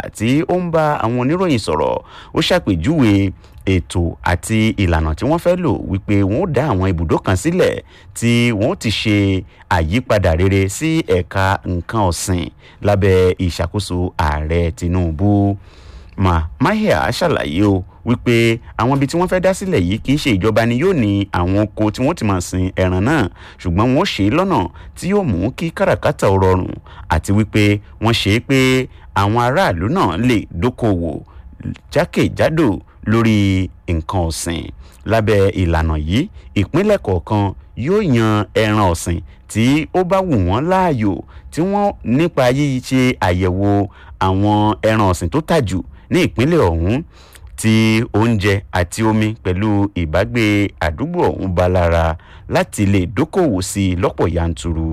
tí ó ń bá àwọn oníròyìn sọ̀rọ̀ ó ṣàpèjúwe ètò àti ìlànà tí wọ́n fẹ́ lò wípé wọ́n ó dá àwọn ibùdó kan sílẹ̀ tí wọ́n ó ti ṣe àyípadà rere sí ẹ̀ka nǹkan ọ̀sìn lábẹ́ ìṣàkóso ààrẹ tinubu mà mahia ṣàlàyé o wípé àwọn ibi tí wọ́n fẹ́ dá sílẹ̀ yìí kì í ṣe ìjọba ni yóò ní àwọn oko tí wọ́n ti máa sin ẹran náà ṣùgbọ́n wọ́n ṣe é lọ́nà tí yóò mú kí káràkátà ó rọrùn àti wípé wọ́n ṣe é pé àwọn aráàlú náà lè dókòwò jákèjádò lórí nǹkan ọ̀sìn lábẹ́ ìlànà yìí ìpínlẹ̀ kọ̀ọ̀kan yóò yan ẹran ọ̀sìn tí ó bá wù wọ́n láàyò tí wọ́n nípa yíṣe àyẹ̀wò àwọn ẹran ọ̀sìn tó tà jù ní ìpínlẹ̀ ọ̀hún tí oúnjẹ àti omi pẹ̀lú ìbágbé àdúgbò ọ̀hún bá lára láti lè dókòwò sí i lọ́pọ̀ yanturu.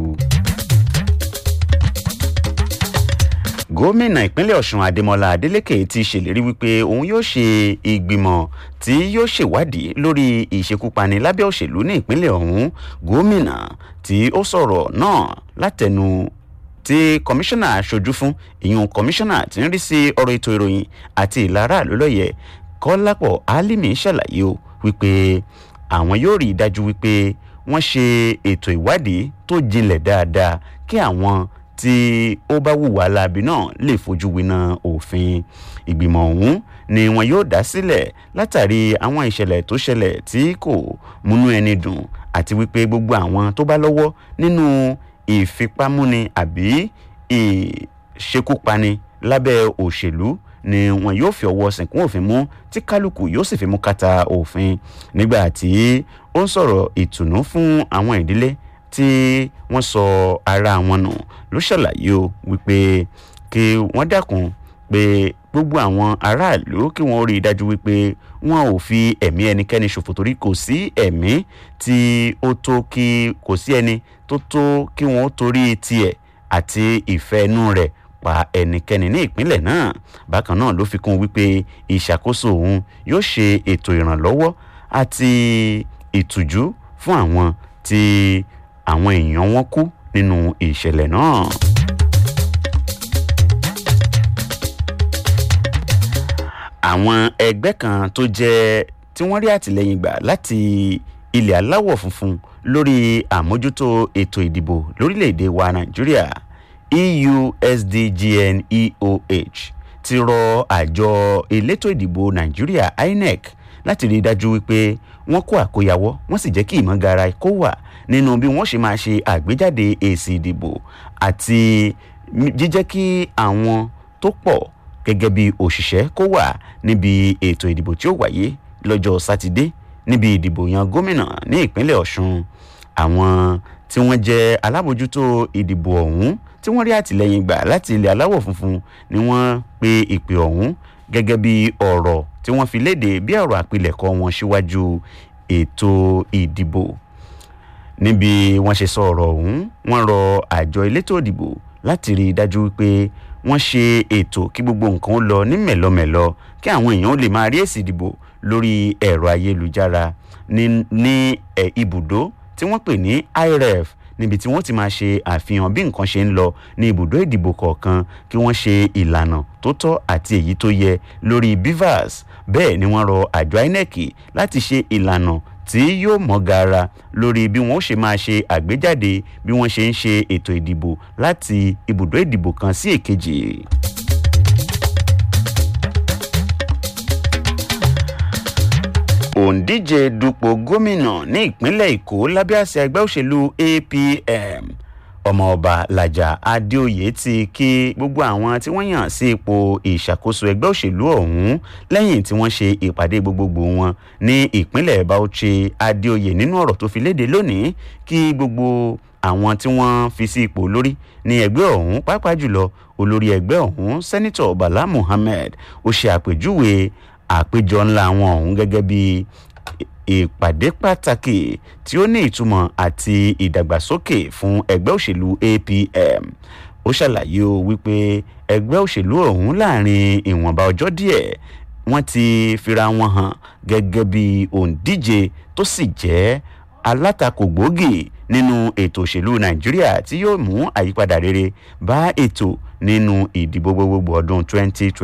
gómìnà ìpínlẹ̀ ọ̀sùn adémọlá adélèké ti ṣèlérí wípé òun yóò ṣe ìgbìmọ̀ tí yóò ṣèwádìí lórí ìṣekúpani lábẹ́ òṣèlú ní ìpínlẹ̀ ọ̀hún gómìnà tí ó sọ̀rọ̀ náà látẹnu tí kọmíṣánná aṣojú fún ìyún kọmíṣánná tí ń rí sí ọ̀rọ̀ ètò ìròyìn àti ìlara lólọ́yẹ̀ kọ́lápọ̀ álímì ṣàlàyé o wípé àwọn yóò rí i dájú wípé wọ́n ṣe ètò ìwádìí tó jinlẹ̀ dáadáa kí àwọn tí ó bá wùwà láabi náà lè fojú winá òfin ìgbìmọ̀ ọ̀hún ni wọn yóò dá sílẹ̀ látàrí àwọn ìṣẹ̀lẹ̀ tó ṣẹlẹ̀ tí kò múnú ẹni dùn àti wípé gbogbo àwọn tó bá lọ́wọ́ nínú ìfipámúni àbí ìṣekúpani lábẹ́ òṣèlú ni wọn yóò fi ọwọ́ sìnkún òfin mú tí kálukú yóò sì fi mú kàtà òfin nígbà tí ó ń sọ̀rọ̀ ìtùnú fún àwọn ìdílé tí wọ́n sọ ara wọn nù ló ṣàlàyé o wípé kí wọ́n dákun pé gbogbo àwọn aráàlú kí wọ́n rí i dájú wípé wọn ò fi ẹ̀mí ẹnikẹ́ni ṣòfò torí kò sí ẹ̀mí tí ó tó kí kò sí ẹni tó tó kí wọ́n ó torí tiẹ̀ àti ìfẹ́ inú rẹ̀ pa ẹnikẹ́ni ní ìpínlẹ̀ náà bákan náà ló fi kún wípé ìṣàkóso òun yóò ṣe ètò ìrànlọ́wọ́ àti ìtùjú fún àwọn tí àwọn èèyàn wọn kú nínú ìṣẹ̀lẹ̀ náà. àwọn ẹgbẹ́ kan tó jẹ́ tí wọ́n rí àtìlẹ́yìn gbà láti ilẹ̀ aláwọ̀ funfun lórí àmójútó ètò ìdìbò lórílẹ̀‐èdè wa nàìjíríà eusdgn eoh ti rọ àjọ elétò ìdìbò nàìjíríà inec láti rí i dájú wípé wọ́n kó àkóyawọ́ wọ́n sì jẹ́ kí ìmọ̀gara kó wà nínú bí wọ́n ṣe máa ṣe àgbéjáde èsì ìdìbò àti jíjẹ́ kí àwọn tó pọ̀ gẹ́gẹ́ bí òṣìṣẹ́ kó wà níbi ètò ìdìbò tí ó wáyé lọ́jọ́ sátidé níbi ìdìbò yan gómìnà ní ìpínlẹ̀ ọ̀ṣun àwọn tí wọ́n jẹ́ alábòjútó ìdìbò ọ̀hún tí wọ́n rí àtìlẹ́yìn gbà láti ilẹ̀ aláwọ̀ funfun ni wọ́n pe ìpè ọ̀hún gẹ́gẹ́ bí ọ̀rọ̀ tí wọ́n fi léde bí ọ̀rọ̀ àpilẹ̀kọ wọn síwájú ètò ìdìbò níbi wọ́n ṣe sọ ọ̀rọ̀ ọ̀hún wọ́n rọ àjọ elétò ìdìbò láti rí i dájú wípé wọ́n ṣe ètò kí gbogbo nǹkan ó lọ ní mẹ̀lọmẹ̀lọ kí àwọn èèyàn ó lè máa rí èsì ìdìbò lórí ẹ̀rọ ayélujára ní ní ẹ̀ ibùdó tí wọ́n pè ní iref níbi tí wọ́n ti máa ṣe àfihàn bí nǹkan ṣe ń lọ ní ibùdó ìdìbò kọ̀ọ̀kan kí wọ́n ṣe ìlànà tó tọ́ àti èyí tó yẹ lórí bivas bẹ́ẹ̀ ni wọ́n rọ àjọ inec láti ṣe ìlànà tí yóò mọ́ gara lórí bí wọ́n ṣe máa ṣe àgbéjáde bí wọ́n ṣe ń ṣe ètò ìdìbò láti ibùdó ìdìbò kan sí èkejì. òǹdíje dupò gómìnà ní ìpínlẹ̀ èkó lábẹ́ àṣẹ ẹgbẹ́ òṣèlú apm ọmọọba làjà adéoyè ti kí gbogbo àwọn tí wọ́n yàn sí ipò ìṣàkóso ẹgbẹ́ òṣèlú ọ̀hún lẹ́yìn tí wọ́n ṣe ìpàdé gbogbogbò wọn ní ìpínlẹ̀ bauchi adéoyè nínú ọ̀rọ̀ tó fi léde lónìí kí gbogbo àwọn tí wọ́n fi sí ipò lórí ní ẹgbẹ́ ọ̀hún pàápàá jùlọ olórí ẹgbẹ́ ọ̀hún sẹ́nitọ̀ bala muhammed ó ṣe àpèjúwe àpéjọ ńlá wọn ọ̀hún gẹ́gẹ́ bí ìpàdé pàtàkì tí ó ní ìtumọ̀ àti ìdàgbàsókè fún ẹgbẹ́ òṣèlú apm ó ṣàlàyé o wípé ẹgbẹ́ òṣèlú ọ̀hún láàrin ìwọ̀nba ọjọ́ díẹ̀ wọ́n ti fira wọn hàn gẹ́gẹ́ bí òǹdíje tó sì jẹ́ alátakò gbòógì nínú ètò òṣèlú nàìjíríà tí yóò mú àyípadà rere bá ètò nínú ìdìbò gbogbogbò ọdún 2020